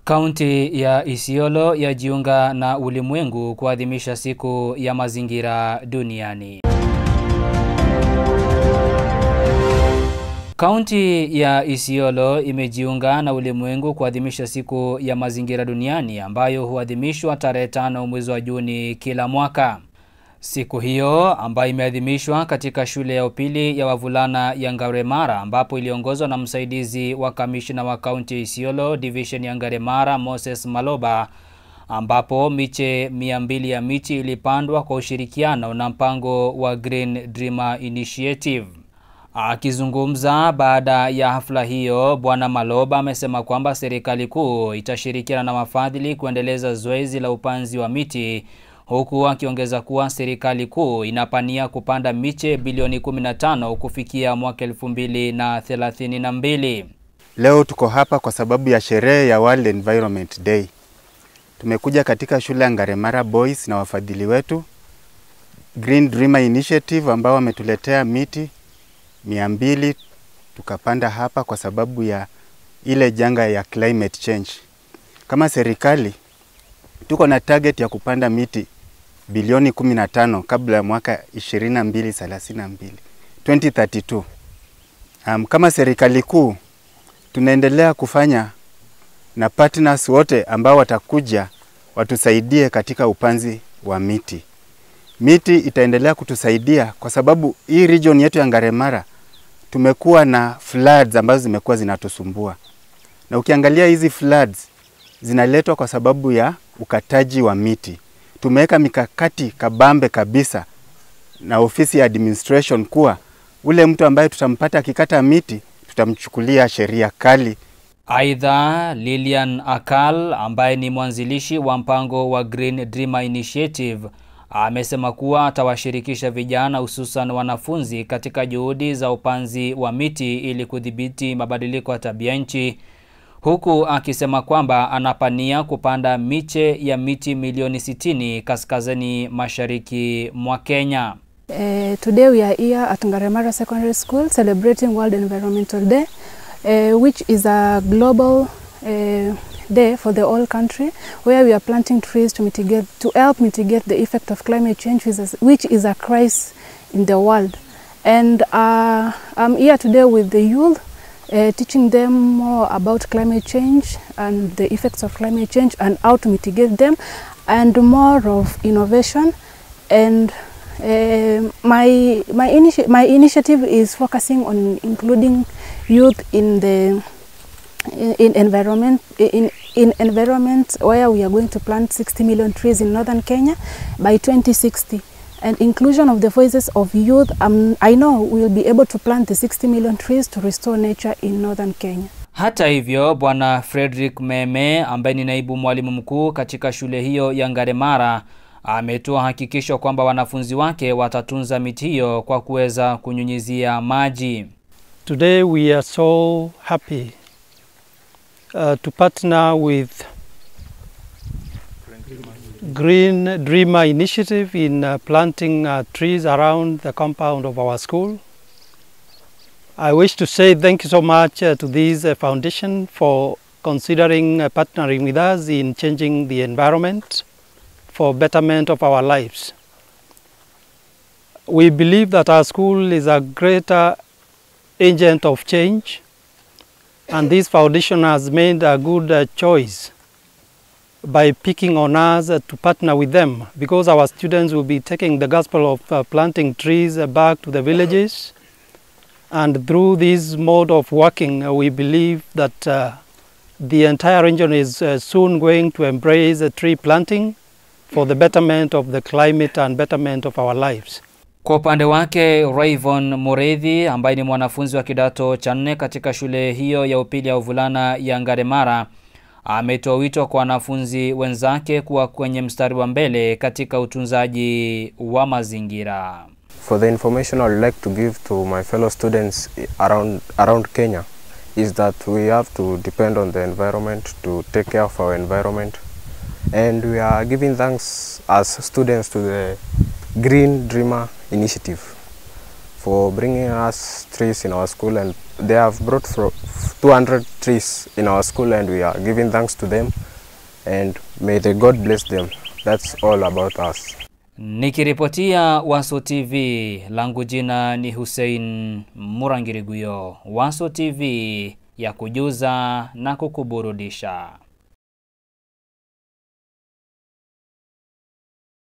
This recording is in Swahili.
Kaunti ya Isiolo yajiunga na ulimwengu kuadhimisha siku ya mazingira duniani. Kaunti ya Isiolo imejiunga na ulimwengu kuadhimisha siku ya mazingira duniani ambayo huadhimishwa tarehe tano mwezi wa Juni kila mwaka. Siku hiyo ambayo imeadhimishwa katika shule ya upili ya wavulana ya Ngaremara ambapo iliongozwa na msaidizi wa kamishna wa kaunti ya Isiolo division ya Ngaremara Moses Maloba ambapo miche mia mbili ya miti ilipandwa kwa ushirikiano na mpango wa Green Dreamer Initiative. Akizungumza baada ya hafla hiyo, Bwana Maloba amesema kwamba serikali kuu itashirikiana na wafadhili kuendeleza zoezi la upanzi wa miti huku akiongeza kuwa serikali kuu inapania kupanda miche bilioni 15 kufikia mwaka 2032. Leo tuko hapa kwa sababu ya sherehe ya World Environment Day. Tumekuja katika shule ya Ngaremara Boys na wafadhili wetu Green Dreamer Initiative ambao wametuletea miti mia mbili tukapanda hapa kwa sababu ya ile janga ya climate change. Kama serikali tuko na target ya kupanda miti bilioni 15 kabla ya mwaka 2232 2032. Um, kama serikali kuu tunaendelea kufanya na partners wote ambao watakuja watusaidie katika upanzi wa miti. Miti itaendelea kutusaidia kwa sababu hii region yetu ya Ngaremara tumekuwa na floods ambazo zimekuwa zinatusumbua, na ukiangalia hizi floods zinaletwa kwa sababu ya ukataji wa miti. Tumeweka mikakati kabambe kabisa na ofisi ya administration kuwa ule mtu ambaye tutampata akikata miti tutamchukulia sheria kali. Aidha, Lilian Akal ambaye ni mwanzilishi wa mpango wa Green Dreamer Initiative amesema kuwa atawashirikisha vijana hususan wanafunzi katika juhudi za upanzi wa miti ili kudhibiti mabadiliko ya tabia nchi huku akisema kwamba anapania kupanda miche ya miti milioni 60 kaskazini mashariki mwa Kenya. Uh, today we are here at Ngaremara Secondary School celebrating World Environmental Day, uh, which is a global uh, day for the whole country where we are planting trees to mitigate to help mitigate the effect of climate change which is, which is a crisis in the world. And uh, I'm here today with the youth uh, teaching them more about climate change and the effects of climate change and how to mitigate them and more of innovation and uh, my my, initi my initiative is focusing on including youth in the in, in environment in in environment where we are going to plant 60 million trees in northern Kenya by 2060 and inclusion of the voices of youth um, I know we will be able to plant the 60 million trees to restore nature in northern Kenya. Hata hivyo, Bwana Frederick Meme ambaye ni naibu mwalimu mkuu katika shule hiyo ya Ngaremara ametoa hakikisho kwamba wanafunzi wake watatunza miti hiyo kwa kuweza kunyunyizia maji. Today we are so happy uh, to partner with Green Dreamer Initiative in uh, planting uh, trees around the compound of our school. I wish to say thank you so much uh, to this uh, foundation for considering uh, partnering with us in changing the environment for betterment of our lives. We believe that our school is a greater agent of change and this foundation has made a good uh, choice by picking on us uh, to partner with them because our students will be taking the gospel of uh, planting trees uh, back to the villages and through this mode of working uh, we believe that uh, the entire region is uh, soon going to embrace uh, tree planting for the betterment of the climate and betterment of our lives. Kwa upande wake Rayvon Mureithi ambaye ni mwanafunzi wa kidato cha nne katika shule hiyo ya upili ya uvulana ya Ngaremara ametoa wito kwa wanafunzi wenzake kuwa kwenye mstari wa mbele katika utunzaji wa mazingira. For the information I would like to give to my fellow students around, around Kenya is that we have to depend on the environment to take care of our environment and we are giving thanks as students to the Green Dreamer Initiative for bringing us trees in our school and they have brought fro 200 trees in our school and we are giving thanks to them and may the God bless them. That's all about us. Nikiripotia Waso TV, langu jina ni Hussein Murangiriguyo. Waso TV ya kujuza na kukuburudisha.